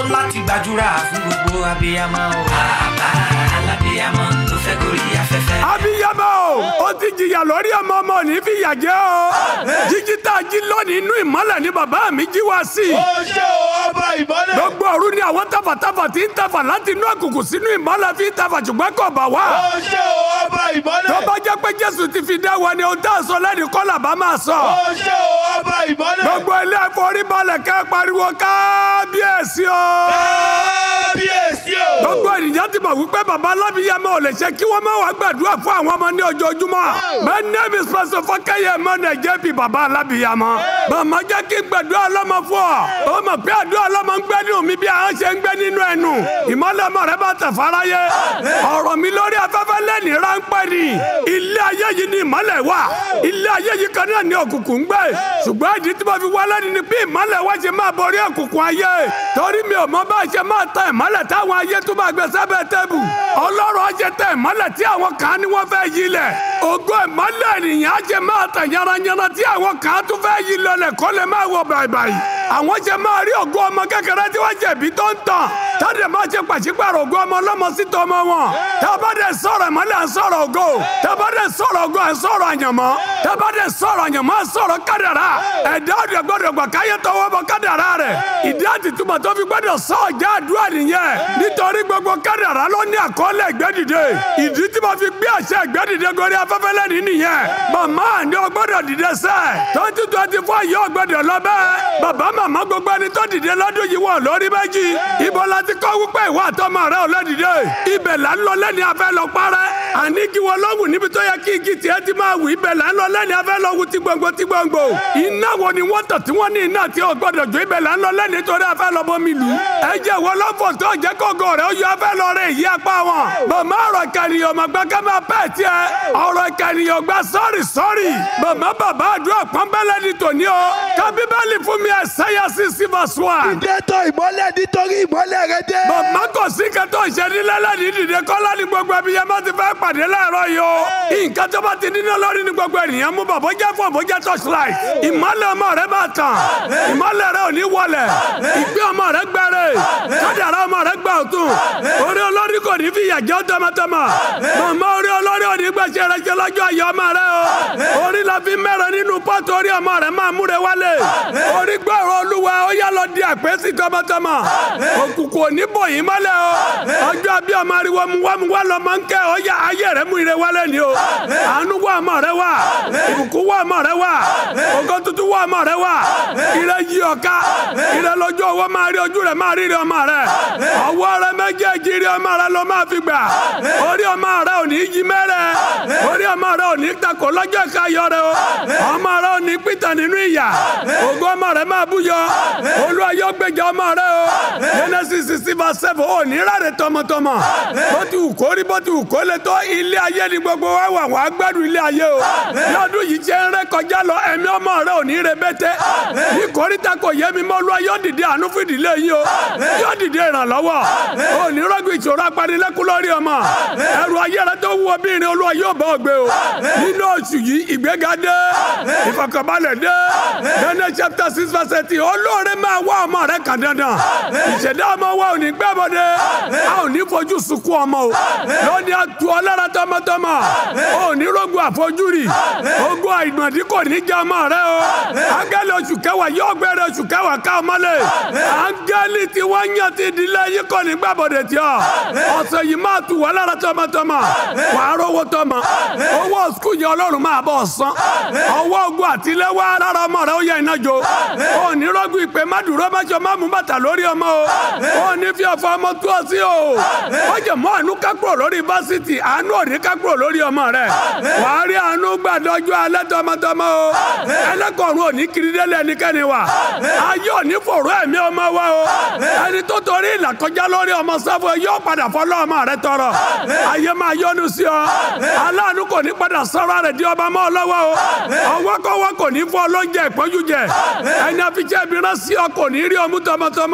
láti gbàdúrà fún gbogbo abiyamọ o. bàbá alábiyamọ tó fẹ́ gorí afẹ́fẹ́. abiyamọ o ó ti jìyà lórí ọmọ ọmọ ní fìyà jẹ o jíjí tá a jí lónìí inú ìmọ́lẹ̀ ni bàbá mi jí wá sí i. ó ṣe o ọba ìmọ́lẹ̀. gbogbo òru ni àwọn tafàtafà ti ń tafà láti inú òkùnkùn sínú ìmọ́lẹ̀ fi ń tafà ṣùgbọ́n kò bà wá. ó ṣe o ọba ìmọ́lẹ̀. tó bá jẹ́ pé jésù ti fi dá wa ni ohun tá a sọ lẹ́nu kọ́là bá máa sọ. ó ṣe o ọba ìmọ́lẹ̀. gbogbo ilé ìforíbalẹ̀ kẹ́ pariwo kábíyèsí o. kábíyèsí o. gbogbo ènìyàn ti mọ̀ wípé baba alábíyamọ ò lè ṣe kí wọ́n má wá gbàdúrà fún àwọn ọmọ ní ojoojúmọ́. my name is pastor fọkẹyẹ mọ́nà jẹ́bi baba alábíyamọ. màmá jẹ́ kí n gbàdúrà ọlọ́mọ fún ọ. ó mọ̀ pé àdúrà ọlọ́mọ ń gbé nínú mi bí àwọn ṣe ń gbé nínú ẹnu. ìmọ̀lẹ̀ ọmọ rẹ bá tẹ̀ fáráyé. ọ̀rọ̀ mi lórí afẹ́fẹ́ lẹ́ni ráńpẹ́ ni. ilé ayé yìí ni ìmọ̀lẹ̀ wà. ilé ayé yìí kan náà ni òkùnkùn ń gbé. ṣùgbọ́n ìdí tí mo fi wá lẹ́ni ni bí ìmọ̀lẹ̀ wá ṣe máa borí òkùnkùn ayé. torí mi ò mọ bá ṣe máa tẹ ìmọ̀lẹ̀ táwọn ayé tó máa gbé sábẹ́ tẹ́bù. ọlọ́run á ṣe tẹ ìmọ̀lẹ̀ tí àwọn kan ní wọ́n fẹ́ yí lẹ̀. ògo ìmọ̀lẹ̀ ènìyàn á ṣe máa tẹ̀ yanranyanran tí àwọn kan tún fẹ́ yí lọlẹ̀ kó lè máa wọ bàìbàì. àwọn ṣe máa rí ògo ọmọ kékeré tí wọ́n jẹ̀bi tó ń tàn. táde máa ṣe pàṣípàrọ̀ ògo ọmọ ọlọ́mọ sí tọmọ wọn. tábàdé sọ̀rọ̀ ìmọ̀lẹ̀ à ń sọ̀rọ̀ ògo. tábàdé sọ̀rọ̀ ògo à ń sọ̀rọ̀ àyànmọ́. tábàdé sọ̀rọ̀ àyànmọ́ à ń sọ̀rọ̀ kádàrá. ẹ̀dá ọ̀dẹ̀ gbọ́dọ̀ gbà káyé tọwọ́ bọ kádàrá rẹ̀. ìdí àtìtúmọ̀ tó fi gbọ́dọ̀ sọ ọ̀já àdúrà nìyẹn. nítorí gbogbo kádàrá ló ní àkọọ́lẹ̀ ìgbẹ́dìde. ìdí tí mo fi gbé àṣẹ ìgbẹ́dìde gorí afẹ́fẹ́ lẹ́ni nìyẹn. màmá ni o gbọ́dọ̀ dìde sẹ́. twenty twenty four yìí o gbọ́dọ̀ lọ bẹ́ẹ̀. bàbá màmá gbogbo ẹni tó dìde lọ́dún yìí wọ̀ lórí méjì. ibo la ti kọ́ wípé ìwà àtọmọ rẹ ò lọ dìde. ibẹ̀ là ń lọ lẹ́ni afẹ́ lọ parẹ́. àní kí wọ́n lọ́wù níbi tó yẹ kí igi tiẹ̀ ti máa wù ibẹ̀ là ń lọ lẹ́ni afẹ́ lọ wù tí gbòǹgbò tí gbòǹgbò. iná wo ni wọ́n tọ̀ tí wọ́n ní iná tí o gbọ́dọ̀ jó ibẹ̀ là ń lọ lẹ́ni torí afẹ́ lọ bómi lù. ẹ jẹ́ wọ́n lọ́fọ̀ tó jẹ́ kókó rẹ̀ ó yọ afẹ́ lọ rẹ̀ yí apá wọn. màmá ọ̀rọ̀ ìkànnìyàn màgbà ká máa bẹ́ẹ̀ tiẹ̀ ọ̀rọ̀ ìkànnìyàn gba sọ́ọ̀rì sọ́ọ̀rì. màmá bàbá àdúrà pọ́nbẹ́lẹ́ ni tòní o. ká bíbélì fún mi ẹ̀sẹ̀yà sí sífàsù wa. ìdẹ́tọ̀ ìmọ́lẹ̀ nítorí ìmọ́lẹ̀ rẹ dé. màmá kò sí kẹtọ́ ìṣẹ́nilẹ́lẹ́ ní dìde kọ́lá ní gbogbo ẹbí yẹn bá ti fẹ́ pàdé láàárọ̀ yìí o. nǹkan tó bá ti níná lórí ní gbogbo ènìyàn mú bàbá jẹ́ fún àbójá torchlight. ìmọ́lẹ̀ ọmọ rẹ máa tàn. ìmọ́lẹ̀ rẹ ò ní wọlẹ̀. ìgbé ọmọ rẹ gbẹrẹ. kádàrá ọmọ rẹ gbà ọ̀tún. orí olórí kò ní fi yàjẹ́ tọmọtọmọ. màmá orí olórí ò ní gbẹ̀ṣẹ̀ rẹ jẹ́ lọ́jọ́ ayọ̀ ọmọ rẹ o. orí la fi mẹ́rẹ̀ nínú pọ́tù orí ọmọ rẹ máa múre wálé. orí gbọ́rọ̀ olúwa ó yá lọ di àpèsè tọmọtọmọ. òkùnkùn ò ní bò yín mọ́lẹ̀ o. ọjọ́ bí ọmọ ariwo mu wá mu wá lọ máa ń kẹ́ ọ yá ayé rẹ mú ire wálé ni o. àánú wá ọmọ rẹ wá. ìbùkún wá ọmọ rẹ wá. ògo tuntun wá ọmọ rẹ wá. ire yí ọ̀ka. ire lójú owó máa rí ojú rẹ máa rí ire ọmọ rẹ. ọwọ́ rẹ méjèèjì rí ọmọ rẹ ló máa fi gbà. orí ọmọ rẹ ò ní yí mẹ́rẹ̀. orí ọmọ rẹ ò ní takò lọ́jọ́ ìkáyọ̀ rẹ o. ọmọ rẹ ò ní pìtàn nínú ìyà. ògo ọmọ rẹ máa búyọ. olúwa yóò gbèjà ọmọ rẹ o. genesis sixty verse seven ò ní rárẹ̀ tọmọtọmọ. bó ti wù kó rí bó ti wù kó lè tó ilé ayé ni gbogbo wa wà wá gbádùn ilé ayé o. ní ọdún yìí jẹ́ ń rẹ́ kọjá lọ ẹ̀mí ọmọ rẹ ò ní re bẹ́tẹ́. ní kórìíta kò yé mi mọ́ olúwa yóò dìde àánú fún ìdílé yìí o. yóò dìde ìrànlọ́wọ́. ò ní rọ́gùn ìṣòro apanilẹ́kún lórí ọmọ. ẹrù ayé rẹ tó wú obìnrin olúwa yóò bá ọ gbé o. nínú oṣù yìí ìgbéga dé ìfọkànbalẹ̀ dé. Daniel chapter six verse eighteen olóore máa wá ọmọ rẹ kàn dandan. ìṣẹ̀dá ọmọ wa ò ní gbẹ́bọ̀dé. a ò ní fojú sunkún ọmọ o. lónìí a tu ọlọ́ra tọmọtọmọ. ò ní rogun àfojúrí. ogun àìmọ̀dí kò ní jẹ́ ọmọ rẹ o. áńgẹ́lì oṣù kẹwàá yóò gbẹ̀rẹ̀ oṣù kẹwàá ká ọmọlé. áńgẹ́lì tí wọ́n yàn ti ìdílé yìí kò ní gbẹ́bọ̀dé tí ọ. ọ̀sẹ̀ yìí máa tu ọlọ́ra tọmọtọmọ. wàá rówó tọmọ. owó skul yẹn ọlọ́run máa bọ̀ san. ọwọ́ ogun àtiléwá lára ọmọ rẹ ó yẹ iná jo. ò ní rogun ìpè má dúró má jọ má mú bàtà lórí ọmọ o. ò ní fi ọ̀fọ̀ ọmọ tú ọ sí o. ó jẹ mọ́ àánú ká kúrò lórí fásitì àánú òní ká kúrò lórí ọmọ rẹ. wàá rí àánú gbàdọ́jú alẹ́ tọmọtọmọ o. ẹlẹ́kọ̀ọ́rùn òní kiri délé ẹnikẹ́ni wa. ayé òní fòrò ẹ̀mí ọmọ wa o. ẹni tó torí ìlà kọjá lórí ọmọ sáfù yóò padà fọlọ́ ọmọ rẹ tọrọ. ayé máa yọ́nú sí ọ. aláàánú kò ní padà sọ́ra rẹ̀ di ọba mọ́ ọ lọ́wọ́ o. ọwọ́ kọ́wọ́ kò ní fọ́ lóúnjẹ ìpọ́njú jẹ. ẹni àfiṣẹ́ ibi rán sí ọ kò ní rí ọmú tọmọtọmọ o.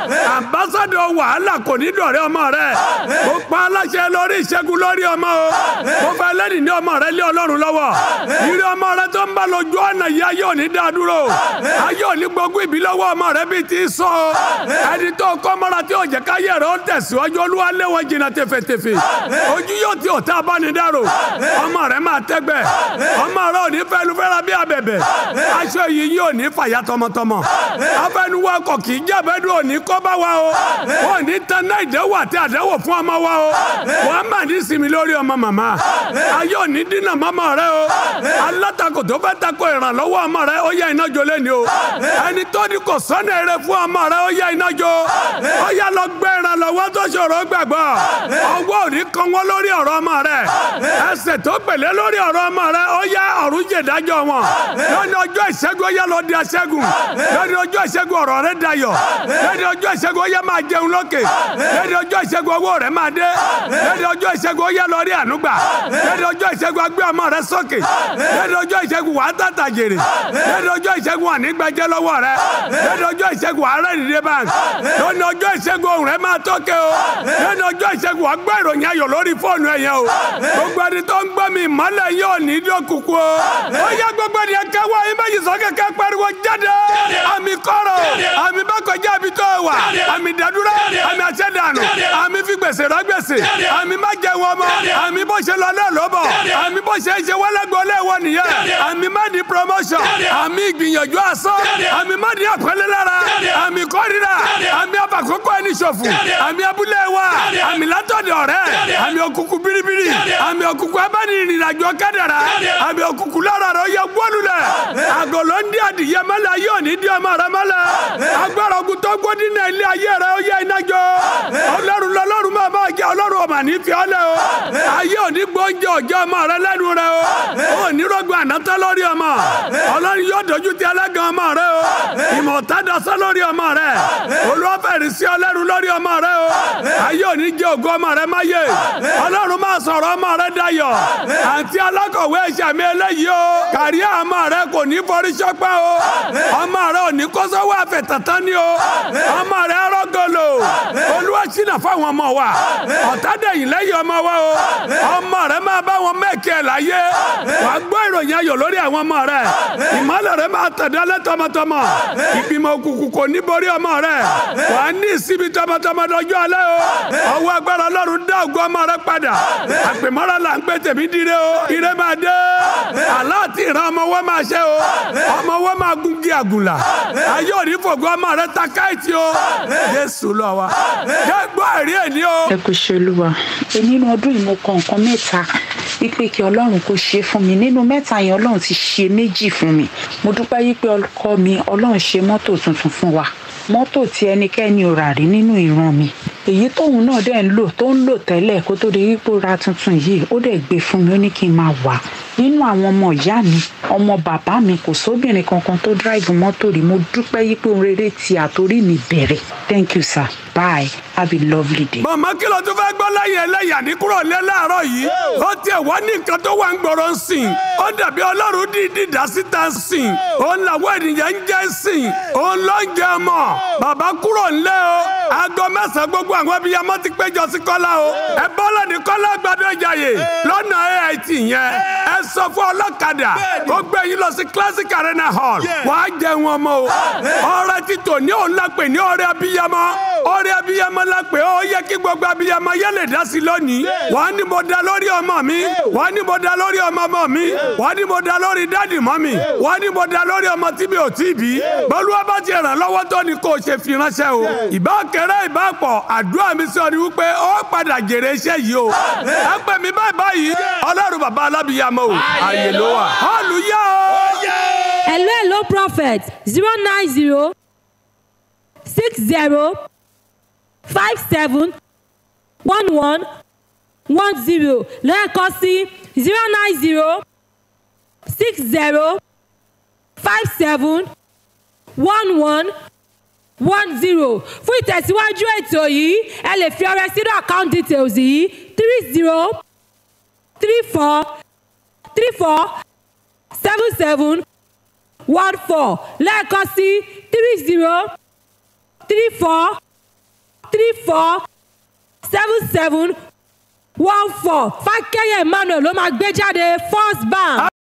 àmbásádọ̀ wàhálà kò ní dọ̀rẹ́ ọmọ rẹ mo pa aláṣẹ lórí ìṣẹ́gun lórí ọmọ o mo fẹ́ lẹ́nìí ní ọmọ rẹ lé ọlọ́run lọ́wọ́ ìrí ọmọ rẹ tó ń bá lójú ọ̀nà yìí ayé òní dá dúró ayé òní gbogbo ìbí lọ́wọ́ ọmọ rẹ bíi ti sọ o ẹni tó kọ́ mọ́ra tí òjẹ́ káyé rẹ ó tẹ̀síwájú olúwa lé wọn jìnnà tẹfẹtẹfẹ ojú yóò ti ọ̀tá abánidáró ọmọ rẹ máa tẹ́gbẹ́ ọmọ rẹ ò ní fẹ́nu fẹ́ra bí abẹ̀bẹ̀ aṣọ yìí yóò ní fàyà tọmọtọmọ afẹnuwa kọ kì í jábẹ́dù òní kọ́ bá wa o ò ní tanná ìdẹ́wò àti àdẹ́wò fún ọmọ wa o wọ́n á mà ní sinmi lórí ọmọ màmá ayé òní dínà mọ́mọ́ rẹ o alátakò tó fẹ́ takò ìrànlọ́wọ́ ọmọ rẹ ó yá iná jó lẹ́ni o ẹni tó ní kò sọ́nà eré fún ọmọ rẹ ó yá iná jó ó yá lọ gbé ìrànlọ́wọ́ tó ṣòro gbàgbọ́ ọwọ́ òní kan wọ́n lórí ọ̀rọ̀ ọmọ rẹ ẹsẹ̀ tó pèlé lórí ọ̀rọ̀ ọmọ rẹ ó yá ọ̀run jèdájọ́ wọn lónìí ọjọ́ ìṣẹ́gun ó yá lọ di aṣẹ́gun lónìí ọjọ́ ìṣẹ́gun ọ̀rọ̀ rẹ dayọ̀ lónìí ọjọ́ ìṣẹ́gun ó yá máa jẹun lókè lónìí ọjọ́ ìṣẹ́gun owó rẹ máa dé lónìí ọjọ́ ìṣẹ́gun ó yá lọ rí ànúgbà lónìí ọjọ́ ìṣẹ́gun agbé ọmọ rẹ sókè lónìí ọjọ́ ìṣẹ́gun wàá tàtà jèrè lónìí ọjọ́ ìṣẹ́gun ànígbàjẹ́ lọ́wọ́ rẹ lónìí ọjọ́ ìṣẹ́gun àárẹ̀ ìdílé bank lónìí ọjọ́ ìṣẹ́gun ohùn rẹ máa tókè o lónìí ọjọ́ ìṣẹ́gun wàá gbọ́ ìròyìn ayọ̀ lórí fóònù ẹ̀yẹ o gbogbo ẹni tó ń gbọ́ mi ìmọ́lẹ̀ yóò ní dókùkù o ó yẹ gbogbo ẹni ẹ̀ka wá yín méjì sọ kẹ́kẹ́ pariwo jáde àmì kọ́rọ̀ àmì bá kọjá àbí tó wà àmì dàdúrà àmì àṣẹdànù àmì fi gbèsè rà gbèsè àmì má jẹ wọn mọ àmì bó ṣe lọ náà ló bọ̀ àmì bó ṣe ń ṣe wọlégbọ léwọ nìyẹn àmì má di promotion àmì ìgbìyànjú asán àmì má di àpẹẹlẹ lára àmì kórìíra àmì àbàkókò ẹni ṣòfò àmì abúlé wa àmì látọ̀dọ̀ rẹ̀ àmì òkùnkùn biribiri àmì òkùnkùn abánirìnàjò kádàrà àmì òkùnkùn lára rẹ̀ ó yẹ gbólulẹ̀ àgọ́ ló ń dí adìyẹ mọ́lẹ̀ ayé òní dí ọmọ rẹ̀ mọ́lẹ̀ agbára ogun tó gbódì náà ilé ayé rẹ̀ ó yẹ iná jọ ọlọ́run lọ́lọ́run máa máa jẹ ọlọ́run ọmọ ní fi ọ́lẹ̀ o ayé òní gbóúnjẹ òjò ọmọ rẹ̀ lẹ́nu rẹ̀ o òní rògbòn ànátọ́ lórí ọmọ ọlọ́run yóò dojú ti ẹlẹ́gàn ọmọ rẹ̀ o ìmọ̀ tádọ́sọ́ lórí ọmọ rẹ̀ olúwàfẹ̀rì sí ọlọ́run lórí ọmọ rẹ̀ o ayé òní jẹ ògo ọmọ rẹ̀ máyé ọlọ́run máa sọ̀rọ̀ ọmọ rẹ̀ dayọ̀ àǹtí alákọ̀wé ìṣàmì eléyìí o kàrí ọmọ rẹ̀ kò ní forí ṣọpẹ́ o ọmọ rẹ̀ ò ní kọ́sọ́wọ́ àfẹ̀tàtàn ni o ọmọ rẹ̀ rọ́gọ́lò olúwa ṣìnà fáwọn ọmọ wa ọ̀tádẹ̀yìn lẹ́yìn ọmọ wa o ọmọ rẹ̀ máa bá wọn mẹ́kì ẹ̀ láyé wà á gbọ́ ìròyìn ayọ̀ lórí àwọn ọmọ rẹ̀ ìmọ̀lẹ̀ rẹ̀ máa tẹ̀dálẹ̀ tọmọtọmọ ìgbìmọ̀ òkùnkùn kò ní borí ọmọ rẹ̀ wà á ní ìsinmi tọmọtọmọ lọ́jọ́ alẹ́ o ọwọ́ agbára ọlọ́run dá ògo ọmọ rẹ̀ padà àpèmọ́ra là ń pè tèmi dire o ire máa dé aláàtì ìran ọmọ wọn máa ṣe o ọmọ wọn máa gungi àgùlà ayé òní fògo ọmọ rẹ̀ ta káìtì o jésù lọ wa jẹ́ gbọ́ ẹ̀rí ẹ̀ ní o. ẹ kò ṣe olúwa pé nínú ọdún yìí mo kọ nǹkan mẹ́ta wípé kí ọlọ́run kó ṣe fún mi nínú mẹ́ta yẹn ọlọ́run ti ṣe méjì fún mi mo dúpẹ́ wípé ọkọ mi ọlọ́run ṣe mọ́tò tuntun fún wa mọ́tò tí ẹnikẹ́ni ò rà rí nínú ìran mi èyí tóun náà dẹ̀ ń lò tó ń lò tẹ́lẹ̀ kó tó di wípé ó ra tuntun yìí ó dẹ̀ gbé fún mi ó ní kí n máa wà nínú àwọn ọmọ ìyá mi ọmọ bàbá mi kò sóbìnrin kankan tó dráìvù mọ́tò rí mo dúpẹ́ yí pé ohun rere ti àtórí mi bẹ̀rẹ̀ thank you sir bye have a lovely day. màmá kí ló tún fẹ́ gbọ́ lẹ́yìn ẹlẹ́yà ní kúrò lẹ́ láàárọ̀ yìí ó tiẹ̀ wá ní nǹkan tó wà ń gbọ́rọ̀ ń sìn ó dàbí ọlọ́run dídí dá síta ń sìn òun làwọn ènìyàn ń jẹ́ ń sìn òun ló ń jẹ ọmọ bàbá kúrò ńlẹ́ o aago mẹ́sàn-án gbogbo àwọn abiyamọ ti péjọ sí kọ́lá o ẹ bọ́lá ní kọ́lá gbàdọ̀ ìjàyè lọ́nà AIT yẹn ẹ sọ fún ọlọ́kadà kó gbé yín lọ sí classic arena hall wàá jẹun ọmọ o ọrẹ títò ní òun lápè ní ọrẹ abiyamọ ọrẹ abiyamọ lápè ó yẹ kí gbogbo abiyamọ yẹ lè dá sí lónìí wàá ní mo dá lórí ọmọ mi wàá ní mo dá lórí ọmọ ọmọ mi wàá ní mo dá lórí dádì mọ́ mi wàá ní mo dá lórí ọmọ tí mi ò tí ì bí bọ́lúwa bá ti ràn lọ́wọ́ tó ní kó o ṣe fi ránṣẹ́ o ìbá kéré ìbá pọ̀ àdúrà mi sọ ni wípé ó padà jèrè iṣẹ́ yìí o ẹ pè mí báyìí báyìí ọlọ́run bàbá alábìyamọ o àyè ló wà hallelujah o. hello hello prophet zero nine zero six zero five seven one one one zero lẹ́ẹ̀kan sí zero nine zero six zero five seven one one one zero fún ìtẹ̀síwájú ètò yìí ẹ lè fi ọrẹ sínú account details yìí three zero three four three four seven seven one four lẹ́ẹ̀kan sí three zero three four three four seven seven one four fákẹ́yẹ̀ emmanuel ló máa gbé jáde first bank.